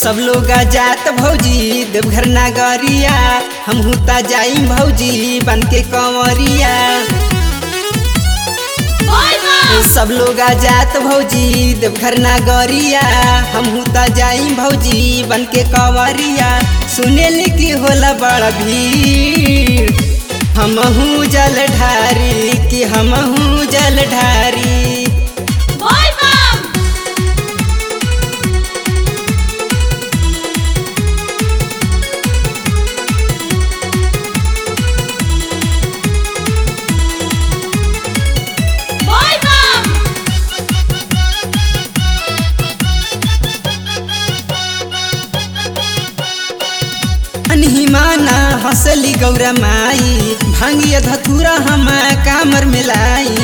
सब लोग जात भौजी देवघर नागरिया हम हुता जाई भौजी बन के कंवरिया सब लोग जात भौजी देवघर नागरिया हम हुता जाई भौजी बन के कंवरिया सुने की होला बड़ा भीड़ हमहू जल ढारी कि हमहू जल ढारी अनहिमाना हंसली गौरा माई भांगिया धतूरा हम कामर मिलाई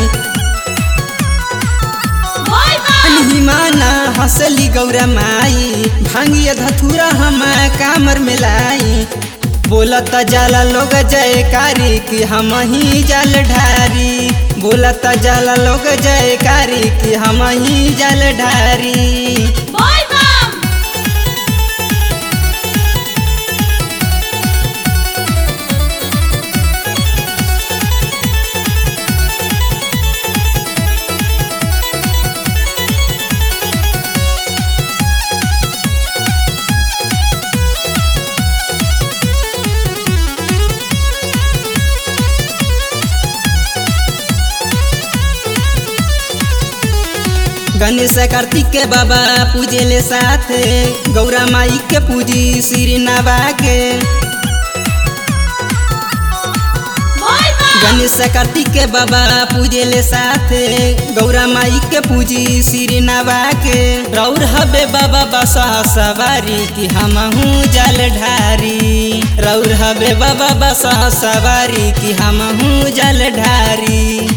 अनहिमाना हंसली गौरा माई भांगिया धतूरा हम कामर मिलाई बोलत जाला लोग जयकारी कि हम ही जल ढारी बोलत जाला लोग जयकारी कि हम ही जल ढारी गणेश कार्तिक के बाबा पूजे ले साथ गौरा माई के पूजी श्री नवा के गणेश कार्तिक के बाबा पूजे ले साथ गौरा माई के पूजी श्री नवा के रौर हबे बाबा बसा सवारी कि हम हूँ जल ढारी रौर हबे बाबा बसा सवारी कि हम हूँ जल ढारी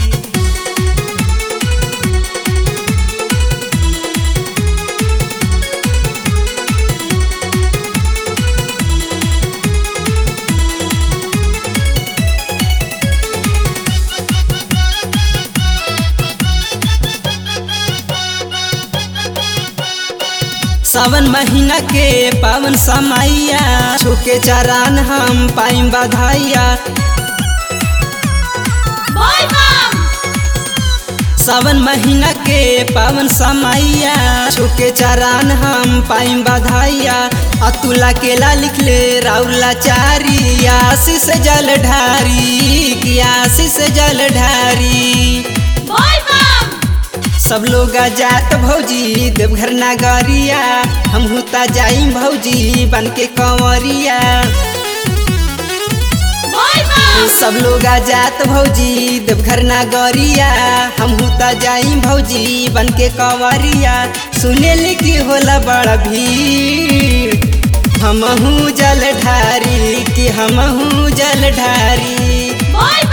सावन महीना के पावन समैया छुके चरान हम पाइम बधाइया सावन महीना के पावन समैया छुके चरान हम पाइम बधाइया अतुला केला लिख ले राउला चारी आशीष जल ढारी की आशीष जल ढारी सब लोग जात भौजी देवघर नागरिया हम हुता जाई भौजी बन के कंवरिया सब लोग जात भौजी देवघर नागरिया हम हुता जाई भौजी बन के कंवरिया सुने की होला बड़ा भीड़ हमहू जल ढारी कि हमहू जल ढारी